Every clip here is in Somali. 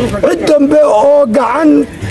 cid dambe oo gacan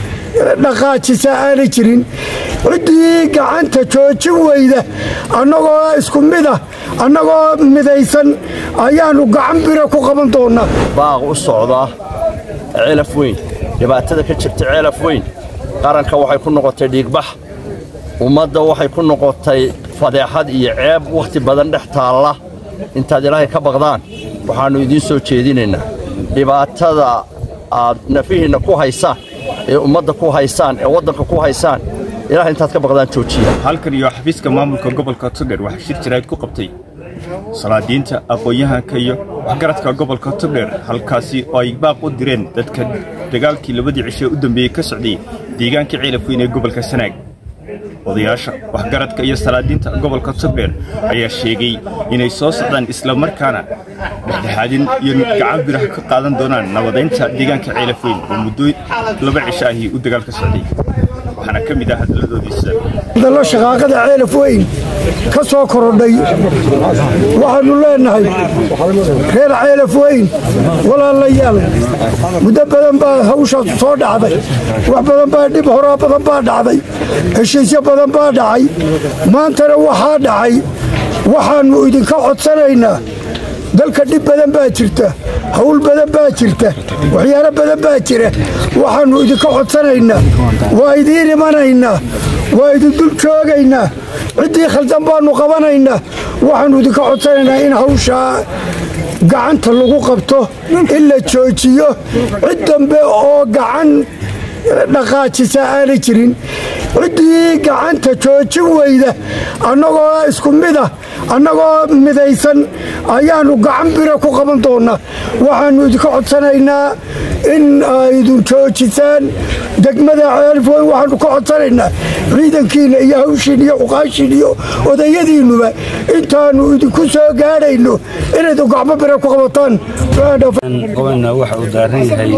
dhaqaajisa aanay jirin ciddii gacanta joojin weyda annagoo isku mid ah annagoo midaysan ayaannu gacan bira ku qaban doonnaa baaq u socda ceelaf weyn dhibaatada ka jirta ceelaf weyn qaranka waxay ku noqotay dhiigbax ummadda waxay ku noqotay fadeexad iyo ceeb wakhti badan dhex taalla intaad ilaahay ka baqdaan waxaannu idiin soo jeedinaynaa dhibaatada aad nafihiinna ku haysaan ee ummadda ku haysaan ee waddanka ku haysaan ilaah intaad ka baqdaan joojiya halkan iyo xafiiska maamulka gobolka togdher waxaa shir jirayd ku qabtay salaadiinta aqoon-yahanka iyo waxgaradka gobolka togdher halkaasi oo ay baaq u direen dadka dagaalkii labadii cishe u dambeeyey ka socday deegaanka ceelaf weyn ee gobolka sanaag odayaasha waxgaradka iyo salaadiinta gobolka togdher ayaa sheegay inay soo socdaan islamarkaana dhexdhexaadin iyo gacan biraha ka qaadan doonaan nabadaynta deegaanka ceelaf weyn oo muddo laba cisho ahii u dagaal ka socday waxaana ka mid ah hadaladoodii sida hadallo shaqaaqada ceelaf weyn ka soo korodhay waxaannu leennahay reer ceelaf weyn walaalayaal muddo badan baa hawshaas soo dhacday wax badan baa dhib horaa badan baa dhacday heshiisyo badan baa dhacay maantana waxaa dhacay waxaannu idinka codsanaynaa dalka dhib badan baa jirta hawl badan baa jirta waxyaalo badan baa jira waxaannu idinka codsanaynaa waa idiin imanaynaa waa idin dul joogaynaa ciddii khaldan baannu qabanaynaa waxaannu idinka codsanaynaa in hawshaa gacanta lagu qabto in la joojiyo cid dambe oo gacan dhaqaajisa aanay jirin ciddii gacanta joojin weyda annagoo isku mid ah annagoo midaysan ayaannu gacan bira ku qaban doonnaa waxaannu idinka codsanaynaa in aydun joojisaan degmada ceelifweyn waxaannu ka codsanaynaa ciidankiinna iyo hawshiin iyo cuqaashiin iyo odayadiinnuba intaannu idinku soo gaadhayno inaydun gacmo bira ku qabataan gobolna waxa uu daaran yahay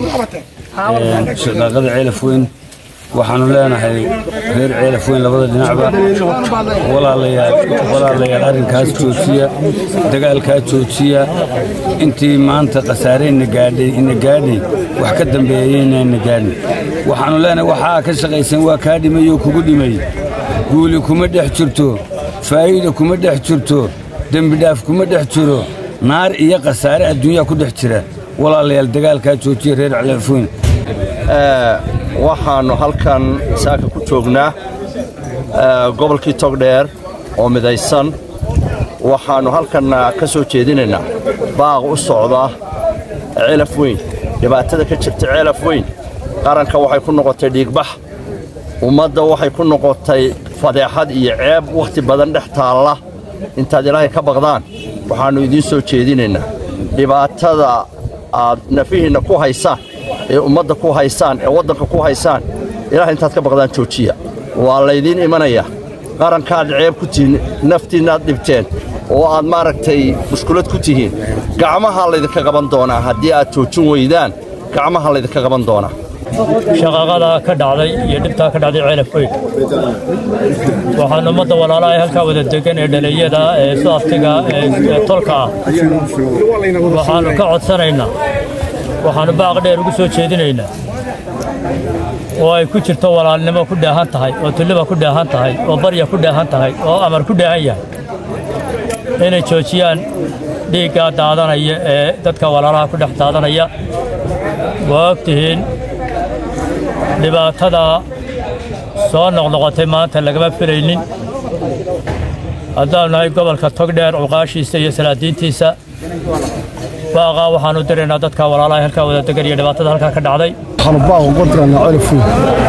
shaqaaqada ceelaf weyn waxaanu leenahay reer ceelaf weyn labada dhinacba walaalayaal arrinkaas joojiya dagaalkaa joojiya intii maanta khasaareyna gaadhay ina gaadhay wax ka dambeeyeyna gaadhin waxaannu leenahay waxaa ka shaqaysan waa kaa dhimayoo kugu dhimay guuli kuma dhex jirto faa'iida kuma dhex jirto dembidhaaf kuma dhex jiro naar iyo khasaare adduunyaa ku dhex jira walaalayaal dagaalkaa joojiya reer ceelaf weyn waxaannu halkan saaka ku joognaa gobolkii togdheer oo midaysan waxaannu halkanna ka soo jeedinaynaa baaq u socda ceelaf weyn dhibaatada ka jirta ceelaf weyn qaranka waxay ku noqotay dhiigbax ummadda waxay ku noqotay fadeexad iyo ceeb wakhti badan dhex taalla intaad ilaahay ka baqdaan waxaannu idiin soo jeedinaynaa dhibaatada aad nafihiinna ku haysaan ee ummadda ku haysaan ee waddanka ku haysaan ilaah intaad ka baqdaan joojiya waa laydiin imanayaa qarankaad ceeb ku tihiin naftiinnaad dhibteen oo aad maaragtay mushkulad ku tihiin gacmahaa laydinka qaban doonaa haddii aad joojin weydaan gacmaha laydinka qaban doonaa shaqaaqada ka dhacday iyo dhibtaa ka dhacday ceelaf weyn waxaan ummadda walaalaha halkaa wada degan ee dhalinyada ee suaftiga ee tolka ah waxaannu ka codsanaynaa waxaannu baaq dheer ugu soo jeedinaynaa oo ay ku jirto walaalnimo ku dheehan tahay oo tulliba ku dheehan tahay oo barya ku dheehan tahay oo amar ku dheehan yahay inay joojiyaan dhiiggaa daadanaya ee dadka walaalaha ku dhex daadanaya waa og tihiin dhibaatada soo noqnoqotay maanta lagama filaynin haddaanu nahay gobolka togdheer cuqaashiisa iyo salaadiintiisa baaqaa waxaanu diraynaa dadka walaalaha halkaa wada degan iyo dhibaatada halkaa ka dhacday waxaanu baaq uga diraynaa ceelaf weyn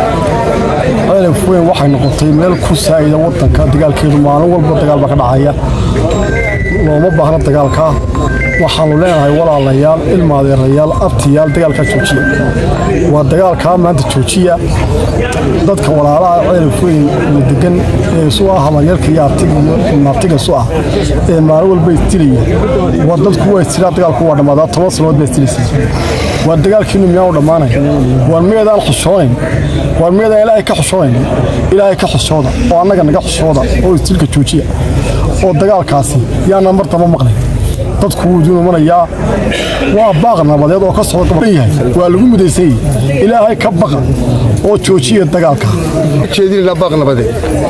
ceelaf weyn waxay noqotay meel ku saa'ida waddanka dagaalkeedu maalin walba dagaal baa ka dhacaya looma baahna dagaalkaa waxaannu leenahay walaalayaal ilmaadeerayaal abtiyaal dagaalkaa joojiya waa dagaalkaa maanta joojiya dadka walaalaha ceelaf weyn la degan ee isu ah hamaryarka iyo abtiga isu ah ee maalin walba istilaya war dadku waa istilaa dagaalku waa dhammaadaa toban sanood baa istilaysa waa dagaalkiinu miyaanu dhammaanay war miyaedaan xushoonayn war miyaedaan ilaahay ka xushoonayn ilaahay ka xushooda oo annaga naga xushooda oo istilka joojiya oo dagaalkaasi yaana mar damba maqlay dadku wuu idin imanayaa waa baaq nabadeed oo ka socda gobolka yahay waa lagu midaysan yahay ilaahay ka baqa oo joojiya dagaalka jeedinayna baaq nabadeed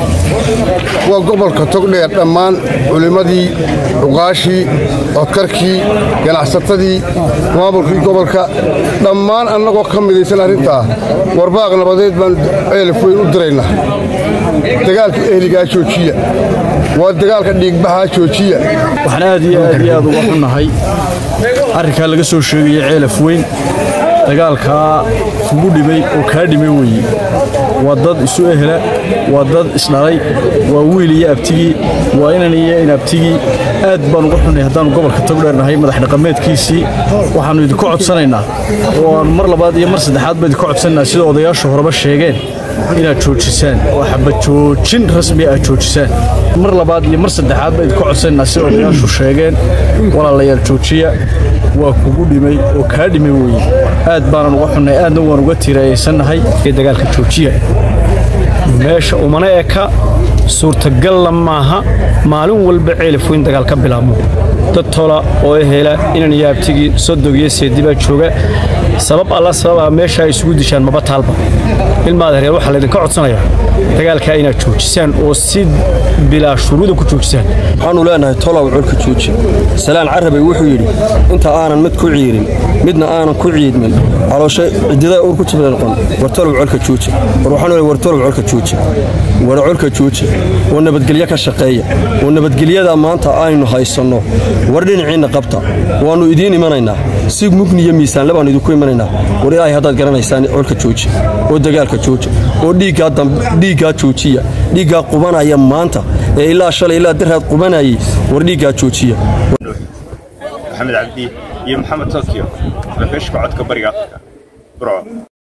waa gobolka togdheer dhammaan culimmadii cuqaashii codkarkii ganacsatadii maamulkii gobolka dhammaan annagoo ka midaysan arrintaa war baaq nabadeed baan ceelaf weyn u diraynaa dagaalka ehligaa joojiya waa dagaalka dhiigbaxaa joojiya waxaan aad iyo aad iyo aad uga xunnahay arrinkaa laga soo sheegaya ceelaf weyn dagaalkaa kugu dhimay oo kaa dhimay weeye waa dad isu ehela waa dad isdhalay waa wiil iyo abtigii waa inan iyo inabtigii aad baan uga xunnay haddaannu gobolka togdheernahay madax dhaqameedkiisii waxaannu idinku codsanaynaa oo aan mar labaad iyo mar saddexaad ba idinku codsanaynaa sida odayaashu horeba sheegeen inaad joojisaan oo xabad joojin rasmi aad joojisaan mar labaad iyo mar saddexaad ba idinku codsanaynaa sida odayaashu sheegeen walaalayaal joojiya waa kugu dhimay oo kaa dhimay weeye aad baanan uga xunnay aadna waan uga tiiraayaysannahay dagaalka joojiya meesha umana eka suurtagalla maaha maalin walba ceelif weyn dagaal ka bilaabmo dad tola oo ehela inan iyo abtigii sodog iyo seedi baa jooga sabab alla sababaa meesha ay isugu dishaan maba taalba ilmaada reer waxaa laydinka codsanayaa dagaalkaa inaad joojisaan oo si bilaa shuruuda ku joojisaan waxaannu leenahay tolow colka jooji salaan carabay wuxuu yidhi inta aanan mid ku ciirin midna aanan ku ciidmin calooshe cididaa uur ku jibdaqon war tolow colka jooji war waxaan leeyahay war tolow colka jooji war colka jooji oo nabadgelyo ka shaqeeya oo nabadgelyada maanta aynu haysanno war dhinaciinna qabta waannu idiin imanaynaa si mugni iyo miisaanle baannu idinku imanaynaa war ilaahay haddaad garanaysaan colka jooji oo dagaalka jooji oo dhiiggaa joojiya dhiiggaa qubanaya maanta ee ilaa shalay ilaa daraad qubanayay war dhiiggaa joojiya maxamed cabdi iyo maxamed tokyo lafeeshka codka bariga afrika burco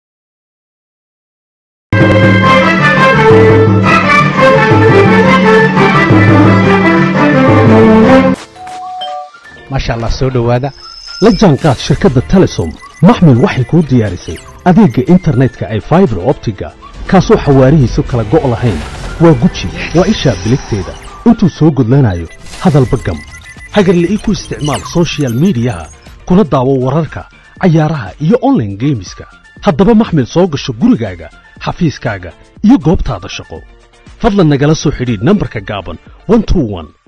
maasha allah soo dhowaada la jaanqaad shirkadda telesom maxmil waxay kuu diyaarisay adeegga internetka ay faibar optiga kaasoo xawaarihiisu kala go' lahayn waa guji waa ishaa biligteeda intuu soo gudlanayo hadalba gam hagarle ii ku isticmaal sochial midiyaha kuna daawo wararka cayaaraha iyo onlaine geemiska haddaba maxmil soo gasho gurigaaga xafiiskaaga iyo goobtaada shaqo fadlan nagala soo xidhiidh nambarka gaaban